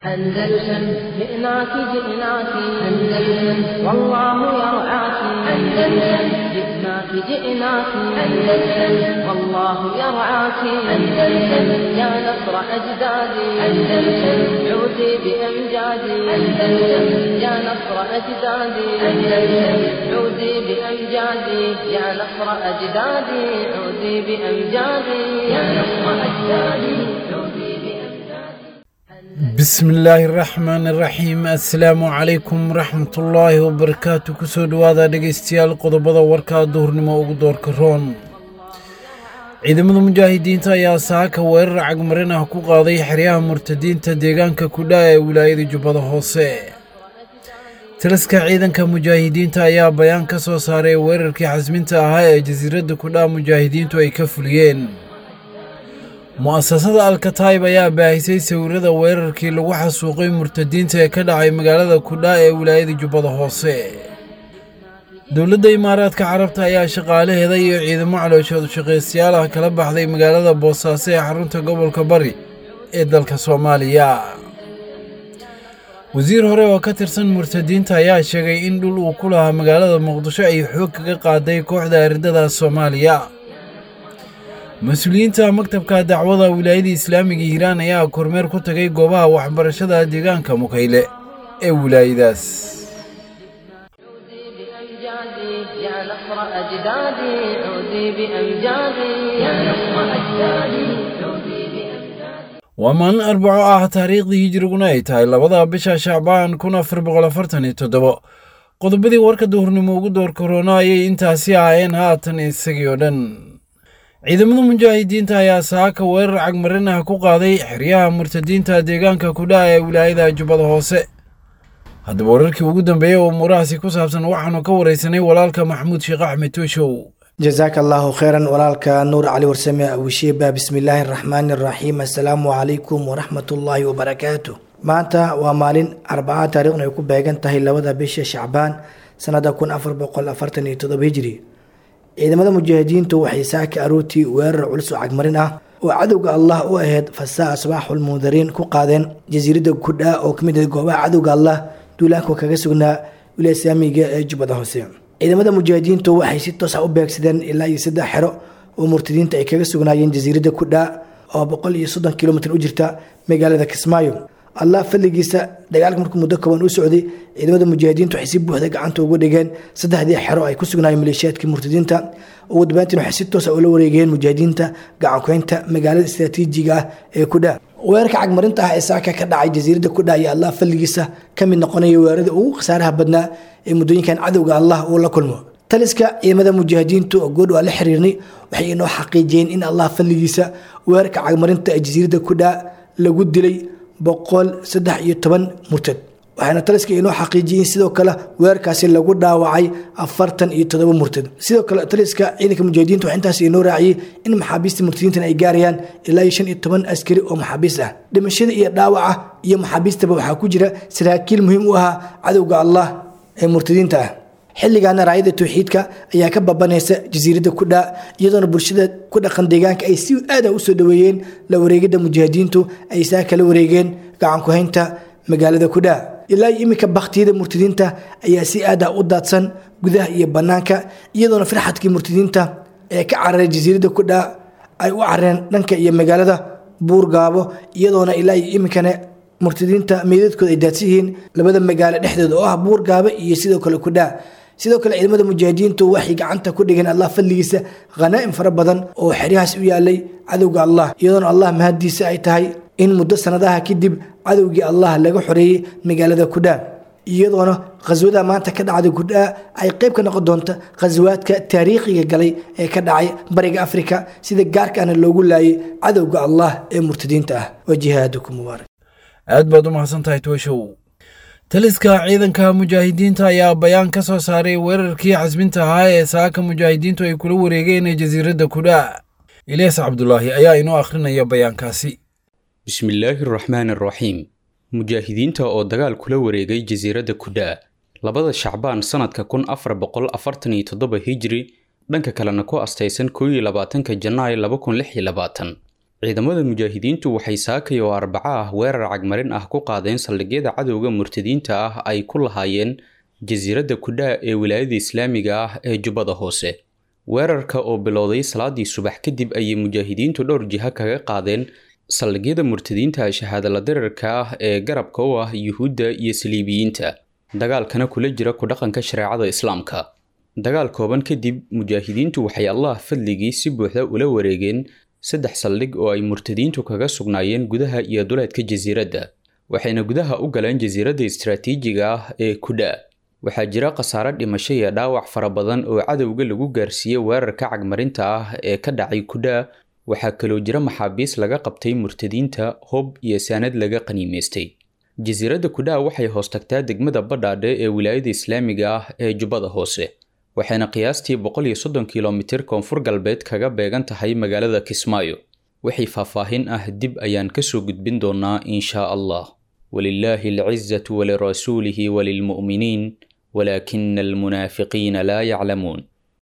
أندلسن جئناك جئناك أندلسن والله يرعاك أندلسن جئناك جئناك أندلسن والله يرعاك أندلسن يا نصر أجدادي أندلسن عودي بأمجادي أندلسن يا نصر أجدادي أندلسن عودي بأمجادي يا نصر أجدادي عودي بأمجادي يا نصر أجدادي عودي بأمجادي بسم illaahi raxmaan iraxiim assalaamu calaykum waraxmatullaahi wabarakaatu kusoo dhowaada dhegeystayaal qodobada warkaa duhurnimo ugu doorka roon ciidamada mujaahidiinta ayaa saaka weerar cagmarin ah ku qaaday xeryaha murtadiinta deegaanka kudhaa ee wilaayada jubbada hoose taliska ciidanka mujaahidiinta ayaa bayaan ka soo saaray weerarkii xasminta ahaa ee jasiiradda kudhaa mujaahidiintu ay ka fuliyeen mu'asasada alkataib ayaa baahisay sawirada weerarkii lagu xasuuqay murtadiinta ee ka dhacay magaalada kudhaa ee wilaayada jubbada hoose dowladda imaaraadka carabta ayaa shaqaalaheeda iyo ciidamo calooshood shaqaystayaal ah kala baxday magaalada boosaaso ee xarunta gobolka bari ee dalka soomaaliya wasiir hore oo ka tirsan murtadiinta ayaa sheegay in dhul uu ku lahaa magaalada muqdisho ay xoog kaga qaaday kooxda ardada soomaaliya mas-uuliyiinta maktabka dacwada wilaayada islaamiga hiiraan ayaa kormeer ku tagay goobaha waxbarashada deegaanka mukayle ee wilaayadaas عودي بأمجادي يا نصر أجدادي عودي بأمجادي يا نصر أجدادي عودي بأمجادي waa maalin arbaco ah taariikhdii hijiriguna ay tahay labada bisha shacbaan kun afar boqol afartan iyo toddobo qodobadii warka duhurnimo ugu door korona ayay intaasi ahaayeen haatan isagii oo dhan ciidamada mujaahidiinta ayaa saaka weerar cagmarin ah ku qaaday xeryaha murtadiinta deegaanka kudhaa ee wilaayada jubbada hoose haddaba wararkii ugu dambeeyey oo umuurahaasi ku saabsan waxaanu ka waraysanay walaalka maxamuud sheekh axmed tooshow jasaaka allahu kheyran walaalka nuur cali warsame awishiiba bismillaahi araxmaani araxiim assalaamu calaykum waraxmatullaahi wabarakaatu maanta waa maalin arbaca taariikhna ay ku beegan tahay labada bisha shacbaan sanada kun afar boqol afartan iyo todoba hijri ciidamada mujaahidiintu waxay saaka aroortii weerar culus oo cagmarin ah oo cadowga allah u aheyd fasaa asbaaxul mundariin ku qaadeen jasiiradda kudhaa oo kamid ah goobaha cadowga allah duulaanka kaga sugnaa wilaaya islaamiga ee jubbada hoose ciidamada mujaahidiintu waxay si toos ah u beegsadeen ilaa iyo saddex xero oo murtadiinta ay kaga sugnaayeen jasiiradda kudhaa oo boqol iyo soddon kilomitr u jirta magaalada kismaayo allah fadligiisa dagaalka markuu muddo kooban u socday ciidamada mujaahidiinta waxay si buuxda gacanta ugu dhigeen saddexdii xero ay ku sugnaayeen maleeshiyaadkii murtadiinta ugu dambeyntiin waxay si toosa ula wareegeen mujaahidiinta gacankuhaynta magaalada istraatiijiga ah ee kudhaa weerarka cagmarinta ah ee saaka ka dhacay jasiiradda kudhaa iyo allah fadligiisa ka mid noqonaya weerarada ugu khasaaraha badnaa ee muddooyinkan cadowga allah uu la kulmo taliska ciidamada mujaahidiintu oo goodh waa la xiriirnay waxay inoo xaqiijiyeen in allah fadligiisa weerarka cagmarinta ee jasiiradda kudhaa lagu dilay boqol saddex iyo toban murtad waxaana taliska inoo xaqiijiyeen sidoo kale weerarkaasi lagu dhaawacay afartan iyo todoba murtad sidoo kale taliska ciidanka mujaahidiinta waxaa intaas inoo raaciyey in maxaabiista murtadiintan ay gaarayaan ilaa iyo shan iyo toban askari oo maxaabiist ah dhimashada iyo dhaawaca iyo maxaabiistaba waxaa ku jira saraakiil muhiim u ahaa cadowga allah ee murtadiinta ah xilligaana raayada towxiidka ayaa ka babanaysa jasiiradda kudhaa iyadoona bulshada ku dhaqan deegaanka ay si aada usoo dhaweeyeen la wareegida mujaahidiintu ay saa kala wareegeen gacankuhaynta magaalada kudhaa ilaa iyo iminka baktiyada murtadiinta ayaa si aada u daadsan gudaha iyo banaanka iyadoona firxadkii murtadiinta ee ka cararay jasiiradda kudhaa ay u carareen dhanka iyo magaalada buurgaabo iyadoona ilaa iyo iminkana murtadiinta meydadkooda ay daadsan yihiin labada magaalo dhexdooda oo ah buurgaaba iyo sidoo kale kudhaa sidoo kale ciidamada mujaahidiintu waxay gacanta ku dhigeen allah fadligiisa khanaa'im fara badan oo xeryahaas u yaalay cadowga allah iyadoona allah mahaddiisa ay tahay in muddo sanadaha kadib cadowgii allah laga xoreeyey magaalada kudhaa iyadoona khaswada maanta ka dhacda kudhaa ay qayb ka noqon doonta khasawaadka taariikhiga galay ee ka dhacay bariga afrika sida gaarkaana loogu laayay cadowga allah ee murtadiinta ah wa jihaadukum mubaarak aad baad u mahadsan tahay tooshow taliska ciidanka mujaahidiinta ayaa bayaan ka soo saaray weerarkii xasminta ahaa ee saaka mujaahidiintu ay kula wareegeen jasiiradda kudhaa ilyaas cabdulaahi ayaa inoo akhrinaya bayaankaasi bismillaahi raxmaan araxiim mujaahidiinta oo dagaal kula wareegay jasiiradda kudhaa labada shacbaan sannadka kun afar boqol afartan iyo toddoba hijri dhanka kalena ku astaysan koo iyo labaatanka janaay laba kun lix iyo labaatan ciidamada mujaahidiintu waxay saakay oo arbaco ah weerar cagmarin ah ku qaadeen saldhigyada cadowga murtadiinta ah ay ku lahaayeen jasiiradda kudhaa ee wilaayada islaamiga ah ee jubbada hoose weerarka oo bilowday salaadii subax kadib ayay mujaahidiintu dhowr jiha kaga qaadeen saldhigyada murtadiinta shahaadala dirarka ah ee garabka u ah yuhuudda iyo saliibiyiinta dagaalkana kula jira ku dhaqanka shareecada islaamka dagaal kooban kadib mujaahidiintu waxay allah fadligii si buuxda ula wareegeen saddex saldhig oo ay murtadiintu kaga sugnaayeen gudaha iyo duleedka jasiiradda waxayna gudaha u galeen jasiiradda istaraatiijiga ah ee kudhaa waxaa jira khasaare dhimasho iyo dhaawac fara badan oo cadowga lagu gaarsiiyey weerarka cagmarinta ah ee ka dhacay kudhaa waxaa kaloo jira maxaabiis laga qabtay murtadiinta hob iyo saanad laga qaniimaystay jasiiradda kudhaa waxay hoos tagtaa degmada badhaadhe ee wilaayada islaamiga ah ee jubbada hoose waxayna qiyaastii boqol iyo soddon kilomitir koonfur galbeed kaga beegan tahay magaalada kismaayo wixii faahfaahin ah dib ayaan kasoo gudbin doonaa inshaa allah walilaahi alcizatu walirasuulihi walilmu'miniin walaakina almunaafiqiina laa yaclamuun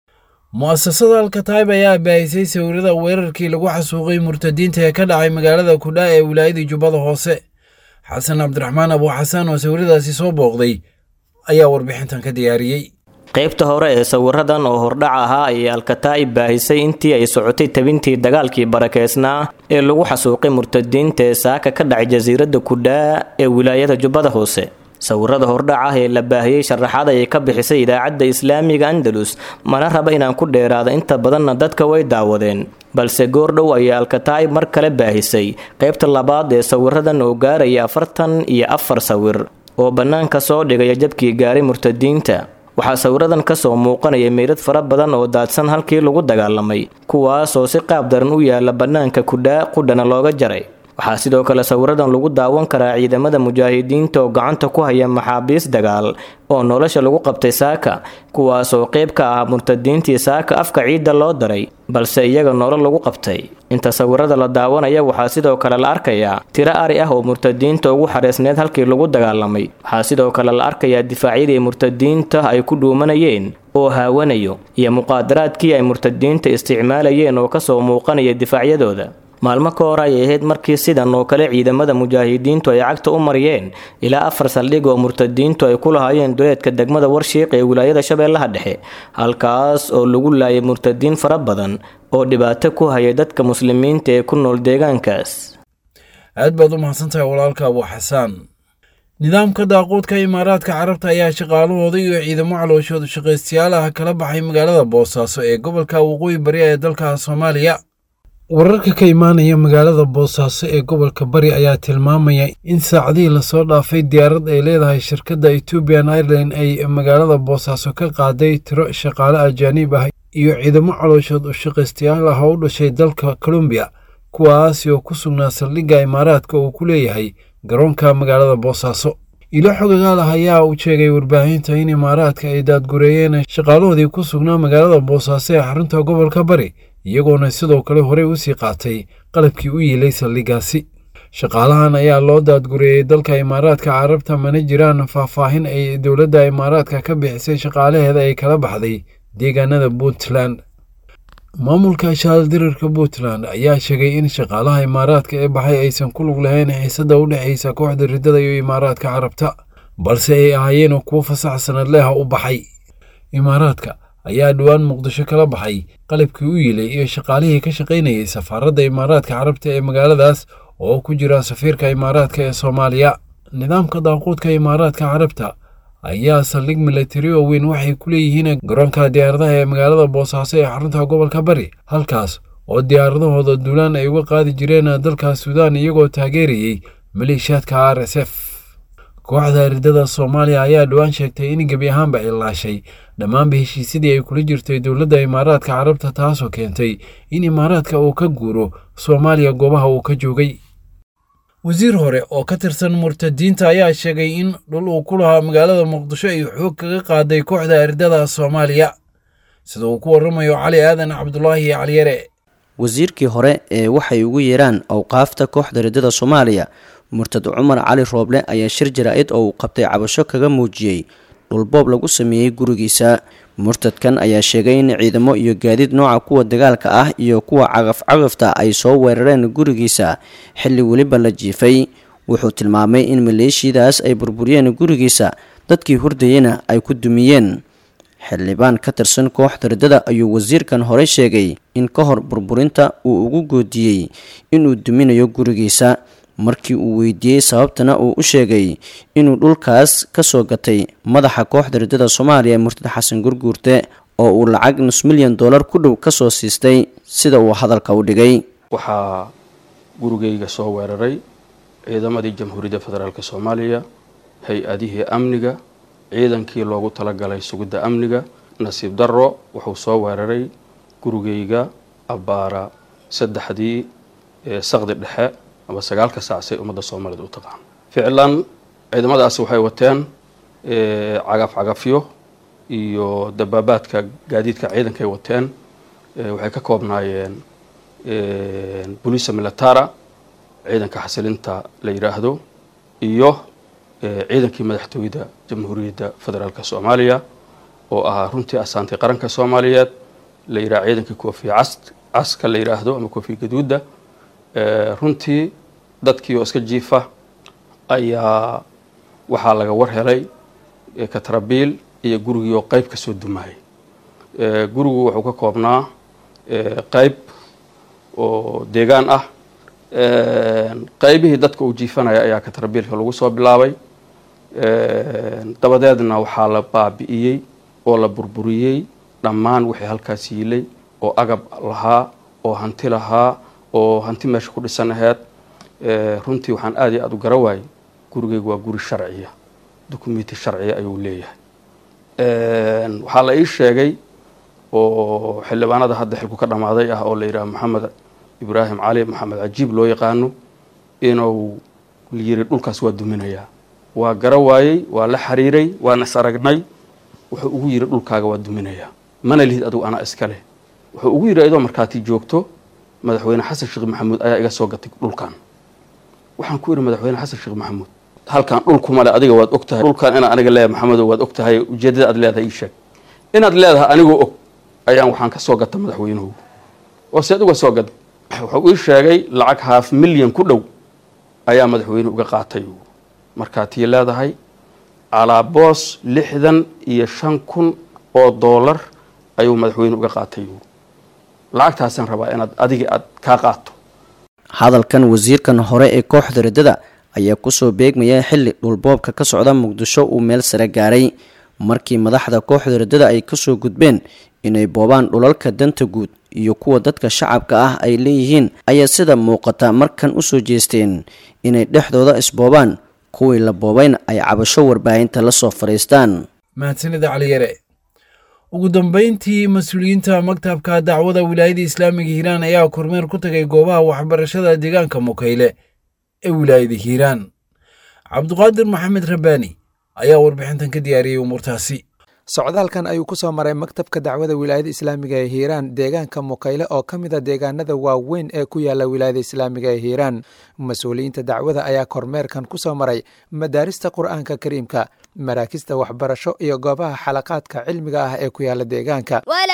mu'asasada alkataib ayaa baahisay sawirada weerarkii lagu xasuuqay murtadiinta ee ka dhacay magaalada kudhaa ee wilaayadii jubbada hoose xasan cabdiraxmaan abu xasan oo sawiradaasi soo booqday ayaa warbixintan ka diyaariyey qaybta hore ee sawiradan oo hordhac ahaa ayay alkataa'ib baahisay intii ay socotay tabintii dagaalkii barakeysnaa ee lagu xasuuqay murtadiinta ee saaka ka dhacay jasiiradda kudhaa ee wilaayada jubbada hoose sawirada hordhac ah ee la baahiyey sharaxaad ayay ka bixisay idaacadda islaamiga andalus mana raba inaan ku dheeraado inta badanna dadka way daawadeen balse goordhow ayay alkataa'ib mar kale baahisay qaybta labaad ee sawiradan oo gaaraya afartan iyo afar sawir oo bannaanka soo dhigaya jabkii gaaray murtadiinta waxaa sawiradan ka soo muuqanaya meydad fara badan oo daadsan halkii lagu dagaalamay kuwaasoo si qaab daran u yaala bannaanka kudhaa qudhana looga jaray waxaa sidoo kale sawiradan lagu daawan karaa ciidamada mujaahidiinta oo gacanta ku haya maxaabiis dagaal oo nolosha lagu qabtay saaka kuwaasoo qayb ka ah murtadiintii saaka afka ciidda loo daray balse iyaga nolol lagu qabtay inta sawirada la daawanaya waxaa sidoo kale la arkayaa tiro ari ah oo murtadiinta ugu xareysneed halkii lagu dagaalamay waxaa sidoo kale la arkayaa difaacyadii murtadiinta ay ku dhuumanayeen oo haawanayo iyo muqaadaraadkii ay murtadiinta isticmaalayeen oo kasoo muuqanaya difaacyadooda maalmo ka hor ayay ahayd markii sidan oo kale ciidamada mujaahidiintu ay cagta u mariyeen ilaa afar saldhig oo murtadiintu ay ku lahaayeen duleedka degmada warshiiq ee wilaayada shabeellaha dhexe halkaas oo lagu laayay murtadiin fara badan oo dhibaato ku hayay dadka muslimiinta ee ku nool deegaankaas aad baad u mahadsantahay walaalka abu xasaan nidaamka daaquudka imaaraadka carabta ayaa shaqaalahooda iyo ciidamo calooshooda shaqaystayaal ah kala baxay magaalada boosaaso ee gobolka waqooyi bari ee dalka soomaaliya wararka ka imaanaya magaalada boosaaso ee gobolka bari ayaa tilmaamaya in saacadihii lasoo dhaafay diyaarad ay leedahay shirkadda ethoobian airline ay magaalada boosaaso ka qaaday tiro shaqaale ajaaniib ah iyo ciidamo calooshood u shaqaystayaal ah oo u dhashay dalka colombiya kuwaasi oo ku sugnaa saldhigga imaaraadka uu ku leeyahay garoonka magaalada boosaaso ilo xogagaal ah ayaa u sheegay warbaahinta in imaaraadka ay daadgureeyeen shaqaalahoodii ku sugnaa magaalada boosaaso ee xarunta gobolka bari iyagoona sidoo kale horey u sii qaatay qalabkii u yiilay saldhiggaasi shaqaalahan ayaa loo daadgureeyey dalka imaaraadka carabta mana jiraan faahfaahin ay dowladda imaaraadka ka bixisay shaqaalaheeda ay kala baxday deegaanada puntland maamulka shaaldirirka puntland ayaa sheegay in shaqaalaha imaaraadka ee baxay aysan ku lug lahayn xiisada u dhexaysa kooxda riddada iyo imaaraadka carabta balse ay ahaayeen kuwo fasax sanad leha u baxay imaaraadka ayaa dhowaan muqdisho kala baxay qalabkii u yilay iyo shaqaalihii ka shaqaynayay safaaradda imaaraadka carabta ee magaaladaas oo ku jira safiirka imaaraadka ee soomaaliya nidaamka daaquudka imaaraadka carabta ayaa saldhig milatari oo weyn waxay ku leeyihiin garoonka diyaaradaha ee magaalada boosaaso ee xarunta gobolka bari halkaas oo diyaaradahooda duulaan ay uga qaadi jireen dalka suudaan iyagoo taageerayey maleeshiyaadka r s f kooxda riddada soomaaliya ayaa dhowaan sheegtay in gebi ahaanba ay laashay dhammaanba heshiisyadii ay kula jirtay dowladda imaaraadka carabta taasoo keentay in imaaraadka uu ka guuro soomaaliya goobaha uu ka joogay wasiir hore oo ka tirsan murtadiinta ayaa sheegay in dhul uu ku lahaa magaalada muqdisho ay xoog kaga qaaday kooxda riddada soomaaliya sida uu ku warramayo cali aadan cabdulaahi caliyare wasiirkii hore ee waxay ugu yeeraan awqaafta kooxda riddada soomaaliya murtad cumar cali rooble ayaa shir jaraa-id oo uu qabtay cabasho kaga muujiyey dhulboob lagu sameeyey gurigiisa murtadkan ayaa sheegay in ciidamo iyo gaadiid nooca kuwa dagaalka ah iyo kuwa cagaf-cagafta ay soo weerareen gurigiisa xilli weliba la jiifay wuxuu tilmaamay in maleeshiyadaas ay burburiyeen gurigiisa dadkii hurdayena ay ku dumiyeen xildhibaan ka tirsan kooxda riddada ayuu wasiirkan horey sheegay in ka hor burburinta uu ugu goodiyey inuu duminayo gurigiisa markii uu weydiiyey sababtana uu u sheegay inuu dhulkaas ka soo gatay madaxa kooxda riddada soomaaliya murtad xasan gurguurte oo uu lacag nus milyan dollar ku dhow ka soo siistay sida uu hadalka u dhigay waxaa gurigayga soo weeraray ciidamadii jamhuuriyadda federaalk soomaaliya hay-adihii amniga ciidankii loogu talagalay sugidda amniga nasiib darro wuxuu soo weeraray gurigayga abbaara saddexdii saqdi dhexe ama sagaalka saacsay ummadda soomaaliyed u taqaan ficlan ciidamadaasi waxay wateen cagaf cagafyo iyo dabaabaadka gaadiidka ciidankay wateen waxay ka koobnaayeen bolisa militara ciidanka xasilinta la yidhaahdo iyo ciidankii madaxtooyada jamhuuriyadda federaalk soomaaliya oo ahaa runtii asaantay qaranka soomaaliyeed la yidhaha ciidankii koofiya cas caska la yidhaahdo ama koofiya gaduudda runtii dadkii oo iska jiifa ayaa waxaa laga war helay katrabiil iyo gurigii oo qeyb ka soo dumaayay gurigu wuxuu ka koobnaa qeyb oo deegaan ah qeybihii dadka uu jiifanaya ayaa katrabiilka lagu soo bilaabay dabadeedna waxaa la baabi'iyey oo la burburiyey dhammaan wixii halkaas yiilay oo agab lahaa oo hanti lahaa oo hanti meesha ku dhisan aheyd runtii waxaan aada iyo aada u gara waayey gurigeygu waa guri sharciya dukumenti sharciya ayuu leeyahay waxaa la ii sheegay oo xildhibaanada hadda xilku ka dhammaaday ah oo la yidhaha maxamed ibraahim cali maxamed cajiib loo yaqaano inuu yiri dhulkaas waa duminayaa waa gara waayey waa la xiriiray waana is aragnay wuxuu ugu yiri dhulkaaga waa duminayaa mana lihid adugu anaa iska leh wuxuu ugu yidhi idoo markaati joogto madaxweyne xasan sheekh maxamuud ayaa iga soo gatay dhulkan waxaan ku yidhi madaxweyne xasan sheekh maxamuud halkan dhulkuma le adiga waad og tahay dhulkan inaan aniga leeyahay maxamedo waad og tahay ujeeddada aad leedahay ii sheeg inaad leedahay anigoo og ayaan waxaan ka soo gata madaxweynuhu oo seed uga soo gada wuxuu ii sheegay lacag haaf milyan ku dhow ayaa madaxweynuhu uga qaatay markaatii leedahay calaaboos lixdan iyo shan kun oo doolar ayuu madaxweyne uga qaatay lacagtaasaan rabaa inaad adiga aad kaa qaato hadalkan wasiirkan hore ee kooxda riddada ayaa kusoo beegmaya xilli dhulboobka ka socda muqdisho uu meel sare gaaray markii madaxda kooxda riddada ay kasoo gudbeen inay boobaan dhulalka danta guud iyo kuwa dadka shacabka ah ay leeyihiin ayaa sida muuqata markan usoo jeesteen inay dhexdooda isboobaan kuwii la boobayna ay cabasho warbaahinta la soo fadhiistaan mahadsanida caliyare ugu dambeyntii mas-uuliyiinta maktabka dacwada wilaayada islaamiga hiiraan ayaa kormeer ku tagay goobaha waxbarashada deegaanka mukayle ee wilaayada hiiraan cabduqaadir maxamed rabbaani ayaa warbixintan ka diyaariyey umuurtaasi socdaalkan ayuu ku soo maray maktabka dacwada wilaayada islaamiga ee hiiraan deegaanka mukayle oo ka mid a deegaanada waaweyn ee ku yaala wilaayada islaamiga ee hiiraan mas-uuliyiinta dacwada ayaa kormeerkan ku soo maray madaarista qur'aanka kariimka maraakista waxbarasho iyo goobaha xalaqaadka cilmiga ah ee ku yaala deegaanka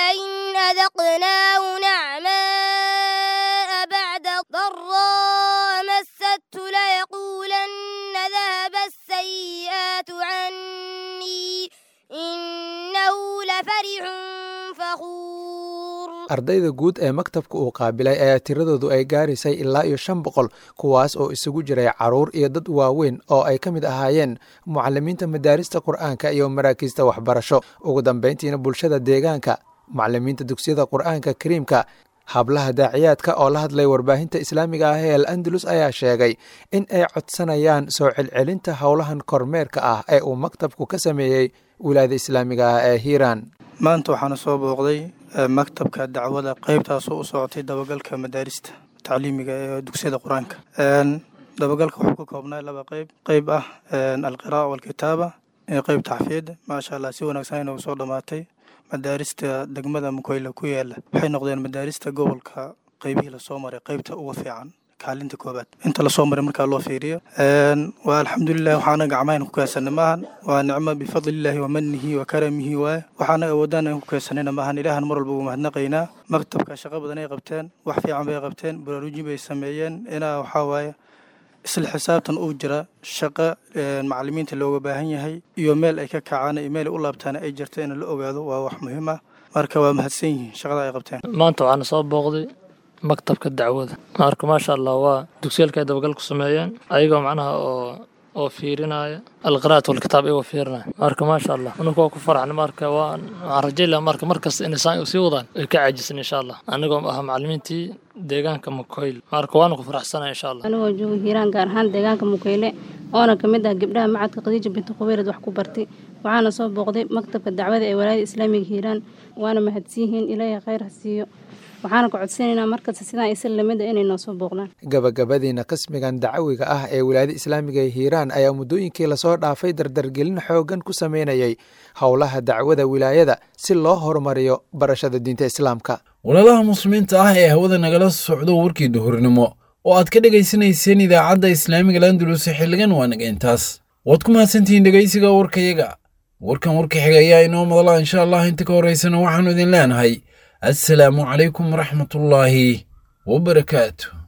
ardayda guud ee maktabka uu qaabilay ayaa tiradoodu ay gaaraysay ilaa iyo shan boqol kuwaas oo isugu jiray caruur iyo dad waaweyn oo ay ka mid ahaayeen mucalimiinta madaarista qur'aanka iyo maraakiista waxbarasho ugu dambeyntiina bulshada deegaanka mucalimiinta dugsiyada qur'aanka kariimka hablaha daaciyaadka oo la hadlay warbaahinta islaamiga ah ee al andalus ayaa sheegay in ay codsanayaan soo celcelinta howlahan kormeerka ah ee uu maktabku ka sameeyey wilaayada islaamiga ah ee hiiraan maanta waxaana soo booqday maktabka dacwada qeybtaasoo u socotay dabagalka madaarista tacliimiga ee dugsiyada qur-aanka dabagalka wuxuu ka koobnaa laba qeyb qeyb ah alqira'a walkitaaba iyo qeyb taxfiyadda maasha allah si wanaagsan inuu soo dhammaatay madaarista degmada mukoyle ku yaala waxay noqdeen madaarista gobolka qeybihii lasoo maray qeybta uga fiican kaalinta koobaad inta lasoo maray markaa loo fiiriyo waa alxamdulilah waxaana gacmahan ku keensanay maahan waa nicmo bifadlillaahi wa manihi wa karamihi waaye waxaana awoodaan aan ku keensanayna maahan ilaahan mar walba ugu mahadnaqaynaa maktabka shaqo badan ay qabteen wax fiican bay qabteen baraarujin bay sameeyeen inaa waxaa waaye isla xisaabtan uu jira shaqo macalimiinta looga baahan yahay iyo meel ay ka kacaan iyo meel ay u laabtaan ay jirto in la ogaado waa wax muhiim ah marka waa mahadsan yihiin shaqada ay qabteen maanta waxaana soo booqday maktabka dacwada marka maasha allah waa dugsiyalka ay dabagal ku sameeyeen ayagoo macnaha oo oo fiirinaya alqiraat walkitaab ayagoo fiirinaya marka maasha allah aninku waa ku faraxna marka waan waxaan rajaylaa marka markasta inay saan sii wadaan ay ka caajisan insha allah anigoo ah macalimiintii deegaanka mukoyl marka waanu ku faraxsanaya insha allah anigoo jooga hiiraan gaar ahaan deegaanka mukeyle oona ka mid ah gabdhaha macadka khadiija binti qubeyrad wax ku bartay waxaana soo booqday maktabka dacwada ee walaayada islaamiga hiiraan waana mahadsiyihiin ilaahay khayr ha siiyo waxaana ka codsanaynaa markasta sidaan isa lamida inay noo soo booqdaan gabagabadiina qismigan dacawiga ah ee wilaayada islaamiga ee hiiraan ayaa muddooyinkii lasoo dhaafay dardargelin xooggan ku sameynayay howlaha dacwada wilaayada si loo horumariyo barashada diinta islaamka walaalaha muslimiinta ah ee hawada nagala socdo warkii duhurnimo oo aad ka dhegaysanayseen idaacadda islaamiga landuluse xilligan waa naga intaas waad ku mahadsantihiin dhegaysiga warkayaga warkan warka xiga ayaa inoo madala insha allah inta ka horaysana waxaannu idin leenahay assalaamu calaykum waraxmatullaahi wabarakaatu